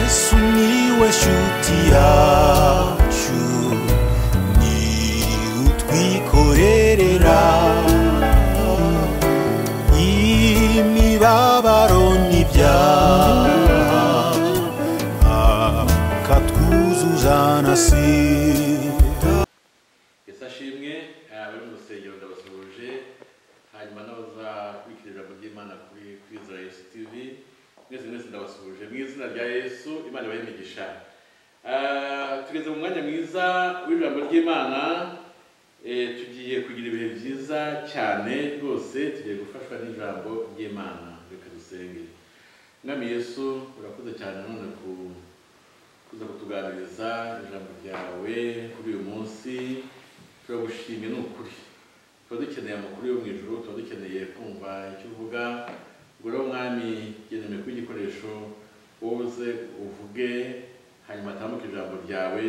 Sumiłeś utiaciu Ni utwikorerera Imibabaro n'ibyaha Akatwuzuza nasira yasashimwe abari mu rusengero ndabasuhuje hanyuma n'abazakurikirira mu by'imana kuri kuri izina yesu tv mwese mwese ndabasuhuje mu izina rya yesu imana ibahe imigisha Ah, tugeze mu mwanya mwiza w'ijambo ry'imana Eh, tugiye kugira ibihe byiza cyane rwose tugiye gufashwa n'ijambo ry'imana reka dusenge mwami yesu urakoze cyane none ku kuza kutuganiriza ijambo ryawe kuri uyu munsi turagushimye ni ukuri tuba dukeneye amakuru yo mu ijoro tuba dukeneye kumva icyo uvuga ngura umwami genewe kuba igikoresho wowe uze uvuge hanyuma atambuke ijambo ryawe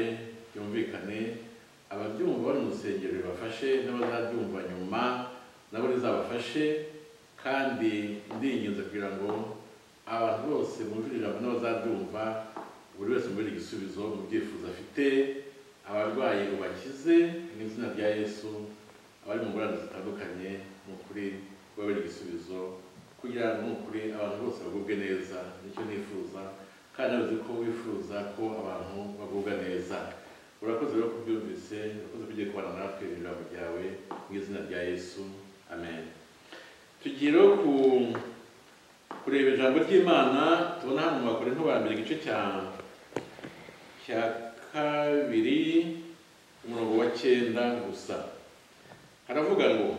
ryumvikane ababyumva bari mu rusengero ribafashe n'abazabyumva nyuma nabo rizabafashe kandi ndinginze kugira ngo abantu bose bumvira ijambo n'abazaryumva buri wese muri igisubizo mu byifuzo afite abarwayi ubakize mu izina rya yesu abari mu ngorane zitandukanye ni ukuri babere igisubizo kugira ngo ni ukuri abantu bose bagubwe neza nicyo nifuza kandi nabuze ko wifuza ko abantu bagubwa neza urakoze rero kubyumvise urakoze ko ugiye kubana natwe ijambo ryawe mu izina rya yesu amen tugiye rero ku kureba ijambo ry'imana tubona hano mu bakore ba mbere igice cya cya kabiri umurongo wa cyenda gusa haravuga ngo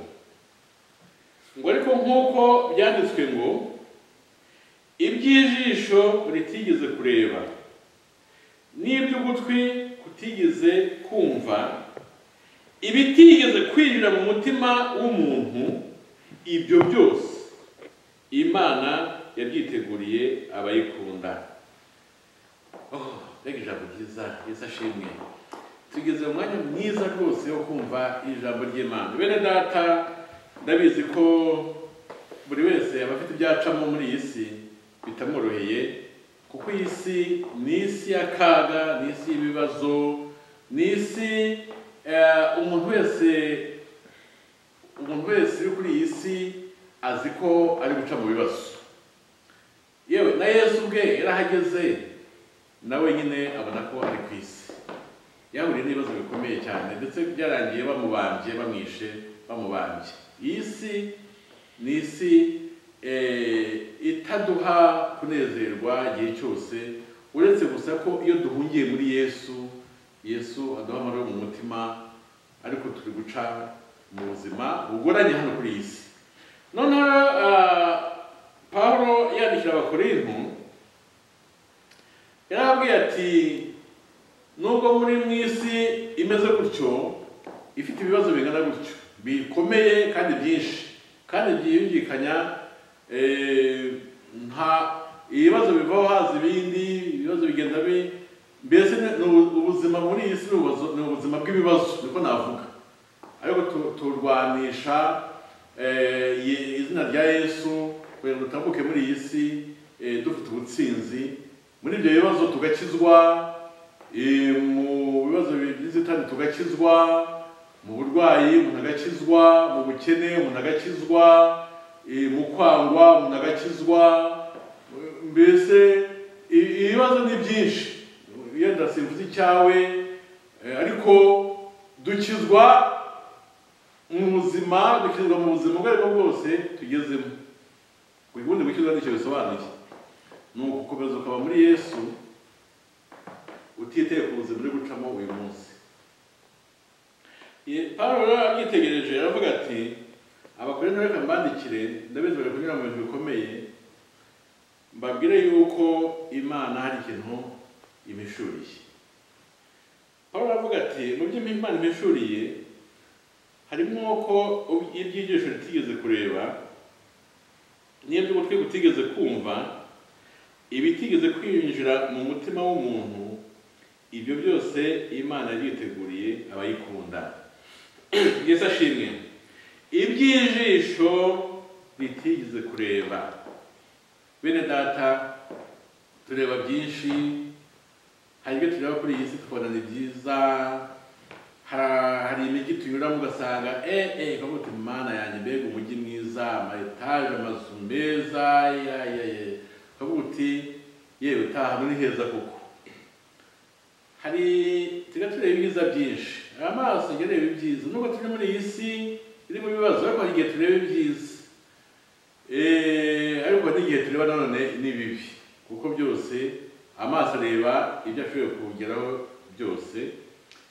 ngo ariko nk'uko byanditswe ngo iby'ijisho ritigeze kureba n'iby'ugutwi kutigeze kumva ibitigeze kwinjira mu mutima w'umuntu ibyo byose imana yabyiteguriye abayikunda Oh, mbega ijambo ryiza yesu ashimwe tugeze mu mwanya mwiza rwose wo kumva ijambo ry'imana bene data ndabizi ko buri wese aba afite ibyacamo muri iyi si bitamworoheye kuko iyi si ni isi y'akaga ni isi y'ibibazo ni isi eh, umuntu wese umuntu wese uri kuri iyi si azi ko ari guca mu bibazo yewe na yesu ubwe yarahageze nawe nyine abona ko ari ku isi yahuriye n'ibibazo bikomeye cyane ndetse byarangiye bamubambye bamwishe bamubambye iyi si ni isi eh, itaduha kunezerwa igihe cyose uretse gusa ko iyo duhungiye muri yesu yesu aduha amahoro mu mutima ariko turi guca mu buzima bugoranye hano kuri iyi si noneho ah, pawulo yandikira abakorintu yarababwiye ati nubwo muri mu isi imeze gutyo ifite ibibazo bingana gutyo bikomeye kandi byinshi kandi byiyumvikanya eh, nta ibibazo bivaho haza ibindi ibibazo bigenda bi mbese ni- ni ubu- ubuzima muri iyi si ni ubuzo- ni ubuzima bw'ibibazo niko navuga ariko tu- turwanisha eh, ye- izina rya yesu kugira ngo dutambuke muri iyi si eh, dufite ubutsinzi muri ibyo bibazo tugakizwa eh, mu bibazo by'inzitane tugakizwa mu burwayi umuntu agakizwa mu bukene umuntu agakizwa eh, mu kwangwa umuntu agakizwa mbese i- ibibazo ni byinshi yenda simvuze icyawe eh, ariko dukizwa mu buzima dukizwa mu buzima ubwo aribwo bwose tugezemo ubundi gukizwa nicyo bisobanuye ni ugukomeza ukaba muri yesu utiteye ku buzima uri gucamo uyu munsi Ye- pawulo rero abyitegereje aravuga ati abakorinto reka mbandikire ndabizi bari kunyura mu bintu bikomeye mbabwire yuko imana hari ikintu imishuriye pawulo aravuga ati mu byo imana imishuriye harimo ko ub- ibyigisho ritigeze kureba n'iby'ugutwi gutigeze kumva ibitigeze kwinjira mu mutima w'umuntu ibyo byose imana yabyiteguriye abayikunda yesu ashimwe iby'ijisho ritigeze kureba bene data tureba byinshi hari ibyo tureba kuri iyi si tukabona ni byiza ha- hari imijyi tunyuramo ugasanga eh eh kavuga uti mana yanjye mbega umujyi mwiza ama etaje amazu meza ya ya ya kavuga uti yewe utaha hano ni heza koko hari tujya tureba ibyiza byinshi hari amaso ajya areba ibyiza nubwo turi muri iyi si irimo ibibazo ariko hari igihe tureba ibyiza Eh, ariko n'igihe tureba nanone ni bibi kuko byose amaso areba ibyo ashoboye kugeraho byose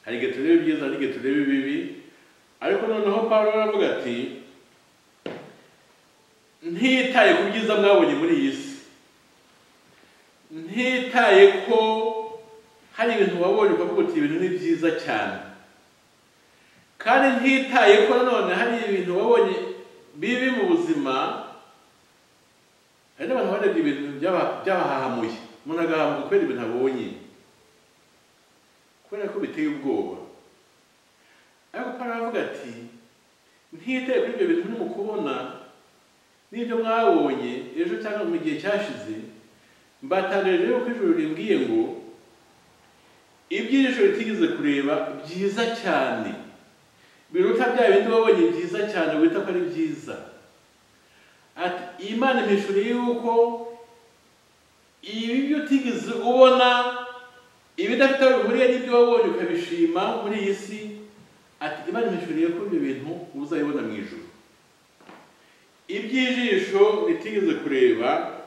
hari igihe tureba ibyiza hari igihe tureba ibibi ariko noneho pawulo aravuga ati ntitaye ku byiza mwabonye muri iyi si ntitaye ko hari ibintu wabonye ukavuga uti ibintu ni byiza cyane kandi ntitaye ko nanone hari ibintu wabonye bibi mu buzima hari n'abantu barebye ibintu byaba- byabahahamuye umuntu agahahamuka kubera ibintu abonye kubera ko biteye ubwoba ariko pano aravuga ati ntiteye kuri ibyo bintu murimo kubona n'ibyo mwabonye ejo cyangwa mu gihe cyashize mbatangarije yuko ijoro rimbwiye ngo iby'ijisho ritigeze kureba byiza cyane biruta bya bindi wabonye byiza cyane wita ko ari byiza ati imana impishura yuko ibi byo utigeze ubona ibidafite aho bihuriye n'ibyo wabonye ukabishima muri iyi si ati imana impishura yuko ibyo bintu uzabibona mu ijoro iby'ijisho ritigeze kureba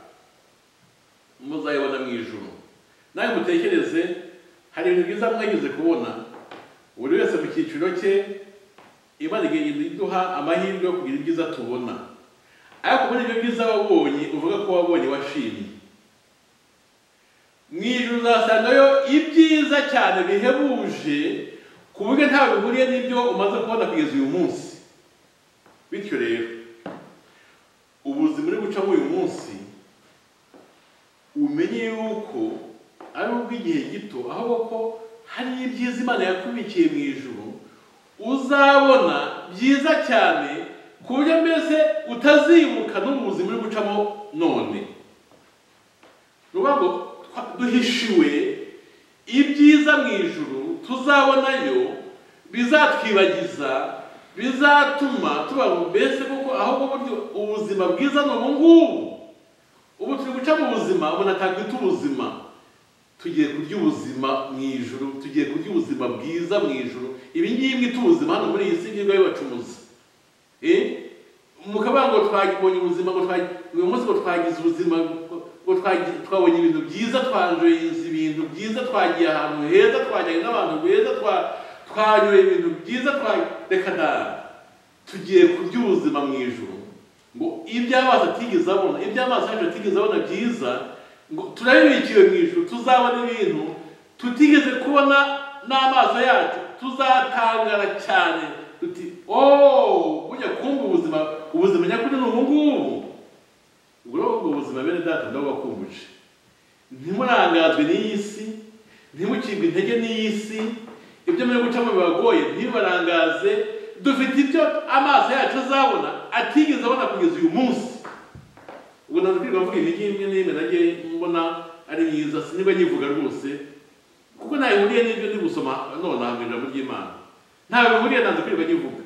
muzayibona mu ijoro nawe mutekereze hari ibintu byiza mwageze kubona buri wese mu cyiciro cye imana igenda iduha amahirwe yo kugira ibyiza tubona ariko muri ibyo byiza wabonye uvuga ko wabonye washimye mu ijoro uzasangayo ibyiza cyane bihebuje ku buryo nta bihuriye n'ibyo umaze kubona kugeza uyu munsi bityo rero ubuzima uri gucamo uyu munsi umenye yuko ari ubw'igihe gito ahubwo ko hari ibyiza imana yakubikiye mu ijuru uzabona byiza cyane ku buryo mbese utazimuka no mu buzima uri gucamo none ni ukuvuga ngo twa- duhishiwe ibyiza mu ijuru tuzabonayo bizatwibagiza bizatuma tuba mbese kuko ahubwo buryo ubuzima bwiza ni ubu ngubu ubu turi guca mu buzima umuntu atakwita ubuzima tugiye kurya ubuzima mu ijuru tugiye kurya ubuzima bwiza mu ijuru ibi ngibi mwita ubuzima hano muri iyi si ngibwa bibacumuza mukavuga ngo twabonye ubuzima ngo twa- uyu munsi ngo twagize ubuzima ngo twagi- twabonye ibintu byiza twanjoyinze ibintu byiza twagiye ahantu heza twajyanye n'abantu beza twa- twanyoye ibintu byiza twa reka da tugiye kurya ubuzima mu ijuru ngo ibyo amazi atigeze abona ibyo amazi yacu atigeze abona byiza ngo turabibikiwe mu ijuru tuzabona ibintu tutigeze kubona n'amaso yacu tuzatangara cyane tuti ooo burya kumva ubuzima ubuzima nyakuri ni ubu ngubu ubwo rero ubwo buzima bene data ndabubakumbuje ntimurangazwe n'iyi si ntimukirwe intege n'iyi si ibyo muri gucamo bibagoye ntibibarangaze dufite ibyo amaso yacu azabona atigeze abona kugeza uyu munsi ubwo ntabwo twirirwa mvuga imijyi imwe n'imwe nagiye mbona ari myiza sinibwo nyivuga rwose kuko ntayo ihuriye n'ibyo ndi gusoma nonaha mu ijambo ry'imana ntayo bihuriye ntabwo kwirirwa nyivuga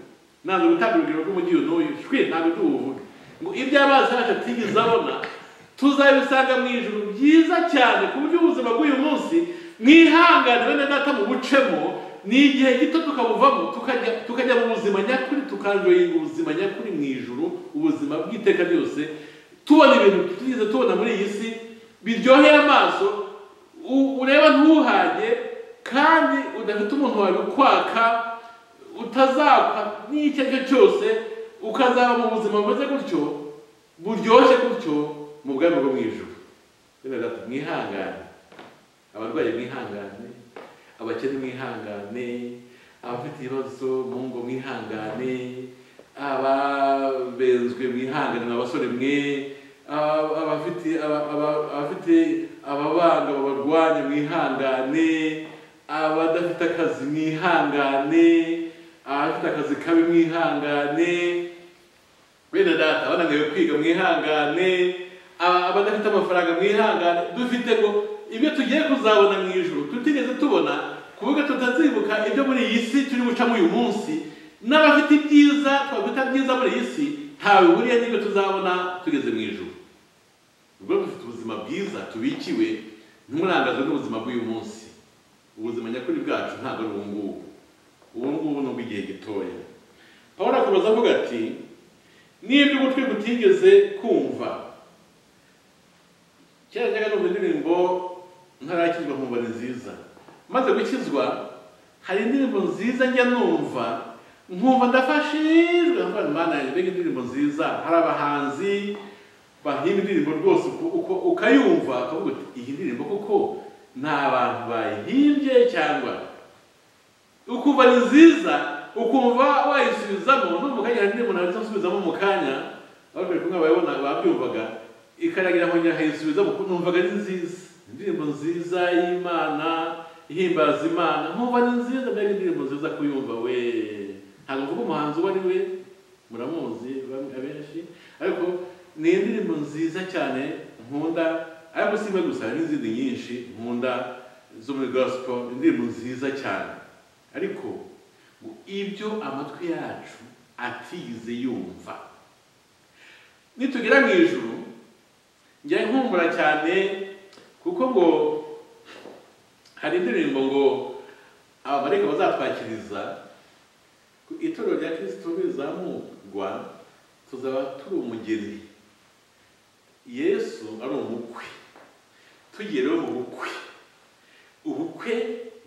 ntabwo gutanga urugero rw'umujyi uyu n'uyu shwe ntabwo tuwuvuga ngo ibyo amaso yacu atigeze abona tuzabisanga mu ijuru byiza cyane ku buryo ubuzima bw'uyu munsi mwihangane bene data bubucemo ni igihe gito tukabuvamo tukajya tukajya mu buzima nyakuri tukanjoyinga ubuzima nyakuri mu ijuru ubuzima bw'iteka ryose tubona ibintu tutigeze tubona muri iyi si biryoheye amaso u- ureba ntuhage kandi udafite umuntu wawe ukwaka utazapfa n'icyo ari cyo cyose ukazaba mu buzima bumeze gutyo buryoshye gutyo mu bwami bwo mu ijuru rero data, mwihangane abarwayi mwihangane abakene mwihangane abafite ibibazo mu ngo mwihangane ababenzwe mwihangane abasore mwe aba- abafite aba- aba- abafite ababanga babarwanya mwihangane abadafite akazi mwihangane abafite akazi kabi mwihangane bene data abananiwe kwiga mwihangane aba- abadafite amafaranga mwihangane dufite ngo ibyo tugiye kuzabona mu ijuru tutigeze tubona kuvuga tutazibuka ibyo muri iyi si turi gucamo uyu munsi n'abafite ibyiza twakwita byiza muri iyi si ntawe bihuriye n'ibyo tuzabona tugeze mu ijuru ubwo dufite ubuzima bwiza tubikiwe ntimurangazwe n'ubuzima bw'uyu munsi ubuzima nyakuri bwacu ntabwo ari ubu ngubu ubu ngubu ni ubw'igihe gitoya pawulo akomeza avuga ati n'ibyo ugutwi gutigeze kumva kera njyaga numva indirimbo ntarakizwa nkumva ni nziza maze gukizwa hari indirimbo nziza njya numva nkumva ndafashijwe nkumva imana yanjye mbega indirimbo nziza hari abahanzi bahimba indirimbo rwose uko- uko ukayumva ukavuga uti iyi ndirimbo kuko nta bantu bayihimbye cyangwa ukumva ni nziza ukumva wayisubizamo no mu kanya hari umuntu wahita asubizamo mu kanya ababwira kumwe bayibona babyumvaga ikaragira aho nyakayisubizamo kuko numvaga ari nziza indirimbo nziza y'imana ihimbaza imana nkumva ni nziza mbega indirimbo nziza kuyumva we ntabwo mvuga umuhanzi uwo ari we muramuzi bamwe abenshi ariko ni indirimbo nziza cyane nkunda ariko si imwe gusa hari n'izindi nyinshi nkunda zo muri gospel indirimbo nziza cyane ariko ngo ibyo amatwi yacu atigeze yumva nitugera mu ijuru njya nkumbura cyane kuko ngo hari indirimbo ngo abamarayika bazatwakiriza ku itorero rya kirisito rizamurwa tuzaba turi umugeni yesu ari umukwe tugiye rero mu bukwe ubukwe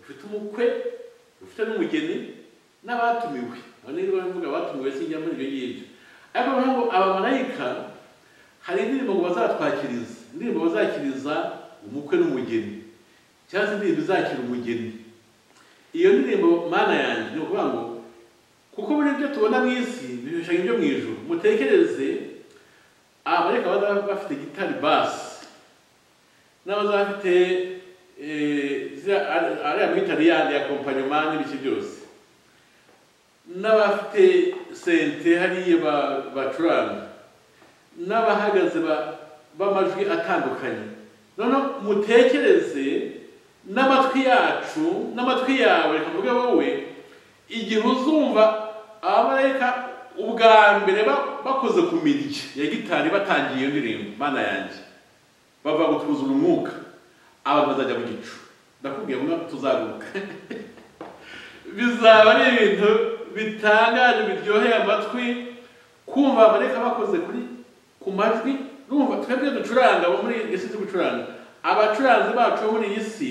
bufite umukwe bufite n'umugeni n'abatumiwe abo ni rwo mvuga abatumiwe sinjya muri ibyo ngibyo ariko noneho ngo abamarayika hari indirimbo ngo bazatwakiriza indirimbo bazakiriza umukwe n'umugeni cyangwa se indirimbo izakira umugeni iyo ndirimbo mana yanjye ni ukuvuga ngo kuko muri ibyo tubona mu isi bibishanya ibyo mu ijuru mutekereze abamarayika bazaba bafite gitari basi n'abazaba bafite eh, ziriya- ari- ariya mwita riyandi ya kompanyoma n'ibiki byose n'abafite sente hariya ba- bacuranga n'abahagaze ba- b'amajwi atandukanye noneho mutekereze n'amatwi yacu n'amatwi yawe reka mvuge wowe igihe uzumva abamarayika ubwa mbere ba- bakoze ku mirya ya gitari batangiye iyo ndirimbo mana yanjye bava gutwuzura umwuka abantu bazajya mu gicu ndakubwiye ngo tuzaguruka bizaba ari ibintu bitangaje biryoheye amatwi kumva abareka bakoze kuri ku majwi urumva twebwe ducuranga abo muri iyi si gucuranga abacuranzi bacu bo muri iyi si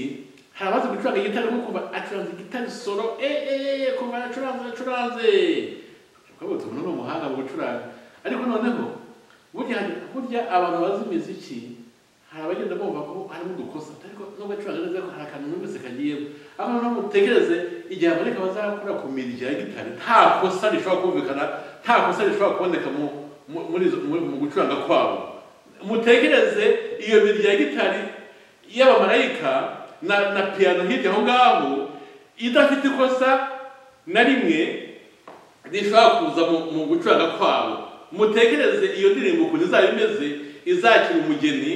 hari abazi gucuranga igitari nko kumva acuranze igitari solo eh eh eh eh, kumva acuranze acuranze twabonye umuntu ni umuhanga mu gucuranga ariko noneho burya burya abantu bazi imiziki hari abagenda bumva ko harimo udukosa ariko nubwo acuranga neza ko hari akantu numvise kagiyemo aho noneho mutekereze igihe abareka bazakora ku mirya ya gitari nta kosa rishobora kumvikana nta kosa rishobora kuboneka mu mu- muri izo- mu mu gucuranga kwabo mutekereze iyo mirya ya gitari y'abamarayika na na piyano hirya aho ngaho idafite ikosa na rimwe rishobora kuza mu- mu gucuranga kwabo mutekereze iyo ndirimbo ukuntu izaba imeze izakira umugeni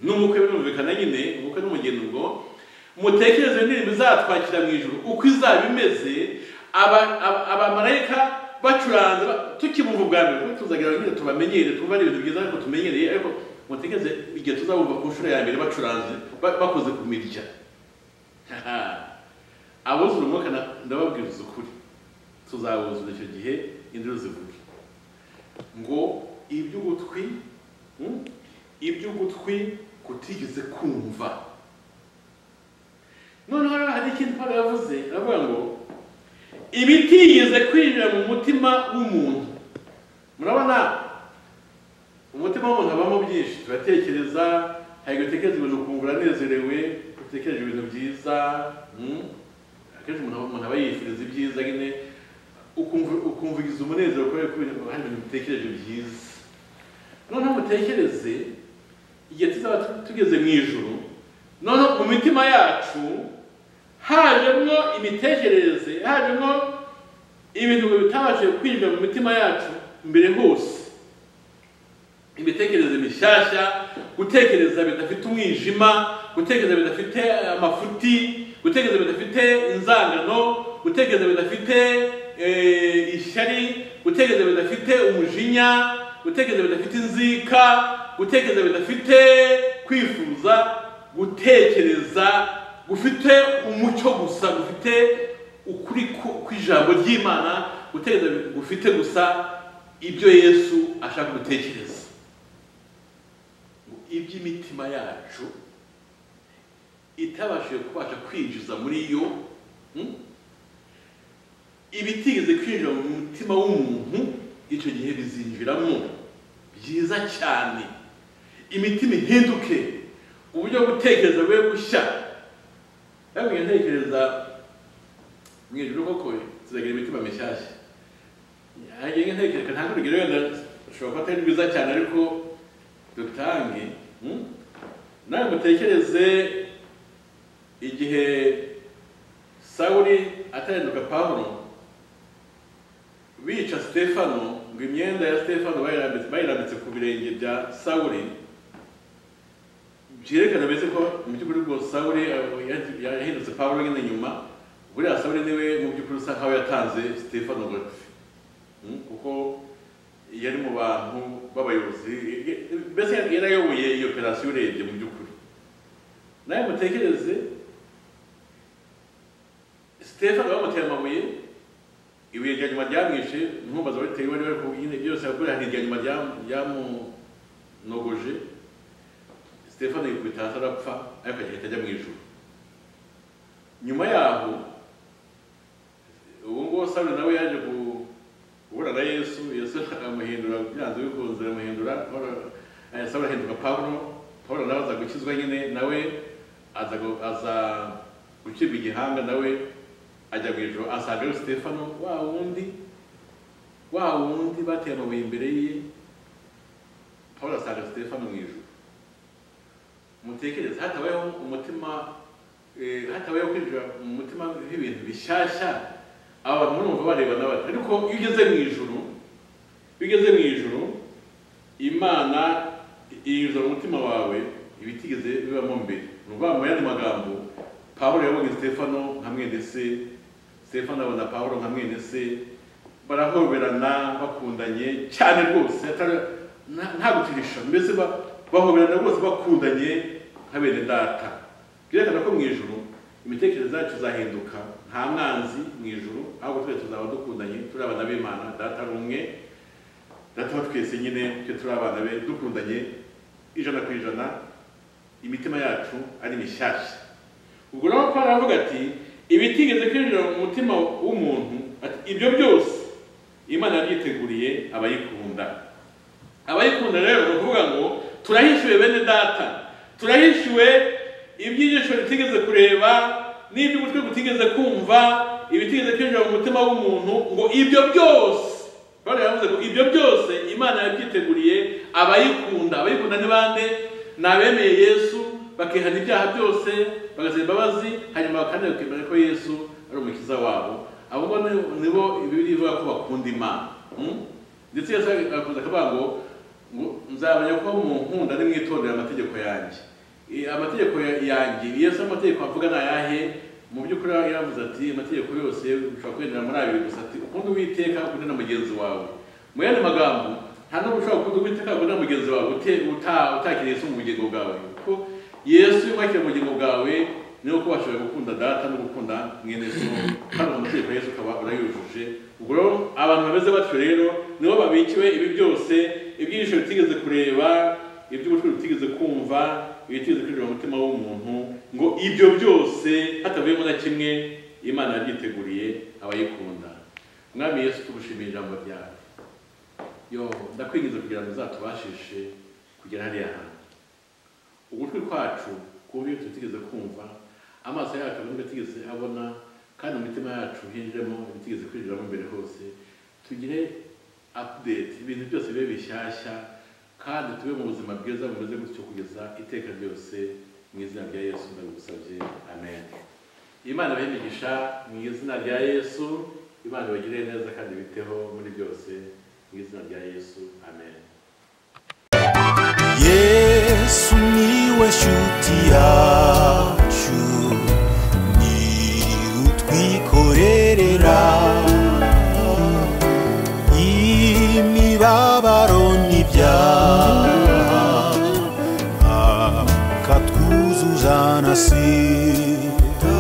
n'umukwe birumvikana nyine umukwe n'umugeni ubwo mutekereze iyo ndirimbo izatwakira mu ijuru uko izaba imeze aba- aba- abamarayika bacuranze ba- tukibumva ubwa mbere kuko tuzagira nyine tubamenyere twumva ari ibintu byiza ariko tumenyereye ariko mutekereze igihe tuzabumva ku nshuro ya mbere bacuranze ba- bakoze ku mirya abuzura umwuka na- ndababwiriza ukuri tuzawuzura icyo gihe induru zivuge ngo iby'ugutwi hmm? iby'ugutwi kutigeze kumva noneho rero hari ikintu Pawulo yavuze aravuga ngo ibitigeze kwinjira mu mutima w'umuntu murabona umutima w'umuntu habamo byinshi turatekereza hari igihe utekereza ibintu ukumva uranezerewe utekereje ibintu byiza hmm? akenshi umuntu umuntu aba yifuriza ibyiza nyine ukumva ukumva ugize umunezero kubera ko ibintu- hari ibintu bitekereje byiza noneho mutekereze igihe tuzaba tu- tugeze mu ijuru noneho mu mitima yacu hajemo imitekerereze hajemo ibintu bitabashije kwinjira mu mitima yacu mbere hose imitekerereze mishyashya gutekereza bidafite umwijima gutekereza bidafite amafuti gutekereza bidafite inzangano gutekereza bidafite eh, ishyari gutekereza bidafite umujinya gutekereza bidafite inzika gutekereza bidafite kwifuza gutekereza gufite umucyo gusa gufite ukuri ku- kw'ijambo ry'imana gutekereza gufite gusa ibyo yesu ashaka gutekereza iby'imitima yacu itabashije kubasha kwinjiza muri yo hmm? ibitigeze kwinjira mu mutima w'umuntu icyo gihe bizinjiramo byiza cyane imitima ihinduke uburyo bwo gutekereza bube bushya yabwiye ntekereza mu ijoro koko ziragira imitima mishyashya yanjye ntekereza ntabwo urugero wenda ushobora kuba atari rwiza cyane ariko dutange hmm? nawe mutekereze igihe sawuli atarenduka pawulo bica stefano ngo imyenda ya stefano bayirambitse bayirambitse ku birenge bya sawuli byerekana mbese ko mu by'ukuri rwose sawuli eh, yahi- yahindutse pawulo nyine nyuma buriya sawuli niwe mu by'ukuri usa nkaho yatanze stefano goti Hmm? kuko yari mu bantu b'abayobozi mbese yarayoboye iyo operasiyo urebye mu by'ukuri nawe mutekereze stefano bamuteye amabuye ibuye rya nyuma ryamwishe ntumbaza ababitewe bari bari kubwine byose yakoreye hari irya nyuma ryam- ryamunogoje stefano yikubita hasi arapfa ariko agahita ajya mu ijuru nyuma yaho ubu ngubu sawuli nawe yaje ku guhura na yesu yesu aramuhindura byanze bikunze aramuhindura Pawulo- eh, sawuli ahinduka pawulo pawulo nawe aza gukizwa nyine nawe aza gu- aza gucibwa igihanga nawe ajya mu ijoro asanga ari sitefano wa wundi wa wundi bateye amabuye imbere ye pawulo asanga sitefano mu ijoro mutekereze hatabayeho umutima eh, hatabayeho kwinjira mu mutima w'ibintu bishyashya abantu murumva bareba n'abati ariko iyo ugeze mu ijuru iyo ugeze mu ijuru imana yinjira mu mutima wawe ibitigeze bibamo mbere ni ukuvuga mu yandi magambo pawulo yabonye stefano nka mwene se stefano abona pawulo nka mwene se barahoberana bakundanye cyane rwose atari- nta- nta gutirisha mbese ba- bahoberana rwose bakundanye nka bene data byerekana ko mu ijuru imitekerereze yacu izahinduka nta mwanzi mu ijuru ahubwo twese tuzaba dukundanye turi abana b'imana data ari umwe data wa twese nyine twe turi abana be dukundanye ijana ku ijana imitima yacu ari mishyashya ubwo rero Pawulo aravuga ati ibitigeze kwinjira mu mutima w'umuntu ati ibyo byose imana yabyiteguriye abayikunda abayikunda rero ni ukuvuga ngo turahishuwe bene data turahishuwe iby'ijisho ritigeze kureba n'iby'ugutwi gutigeze kumva ibitigeze kwinjira mu mutima w'umuntu ngo ibyo byose Pawulo yavuze ngo ibyo byose imana yabyiteguriye abayikunda abayikunda ni bande ni abemeye yesu bakihana ibyaha byose bagasaba imbabazi hanyuma bakandi bakemera ko yesu ari umukiza wabo abo ngabo ni- nibo ibibiri ivuga ko bakunda imana Hmm? ndetse yesu akavuze akavuga ngo ngo nzabanya ko munkunda nimwitondera amategeko yanjye I- amategeko ya- yanjye yesu amategeko avuga ni ayahe mu by'ukuri yaravuze ati amategeko yose ushobora kugendera muri abiri gusa ati ukunda uwiteka ukunde na mugenzi wawe mu yandi magambo nta n'ubwo ushobora gukunda uwiteka ukunde na mugenzi wawe ute- uta- utakiriye yesu mu bugingo bwawe kuko yesu iyo wakiriye mu bugingo bwawe niho kuba washobora gukunda data no gukunda mwene so kandi uwo mategeko yesu ukaba urayujuje ubwo rero abantu bameze batyo rero nibo babikiwe ibi byose ibyishimo bitigeze kureba iby'ugutwi bitigeze kumva ibitigeze kwinjira mu mutima w'umuntu ngo ibyo byose hatavuyemo na kimwe imana yabyiteguriye abayikunda mwami yesu tugushimiye ijambo ryawe yo ndakwinginze kugira ngo uzatubashishe kugera hariya hantu ugutwi kwacu kubi tutigeze kumva amaso yacu nubwo tigeze abona kandi mu mitima yacu hinjiremo ibitigeze kwinjiramo imbere hose tugire update ibintu byose bibe bishyashya kandi tube mu buzima bwiza bumeze gutyo kugeza iteka ryose mu izina rya yesu ndabigusabye amen imana ibahe imigisha mu izina rya yesu imana ibagirire neza kandi biteho muri byose mu izina rya yesu amen niwe nshuti yacu ni utwikorerera imibabaro n'ibyaha akatwuzuza na si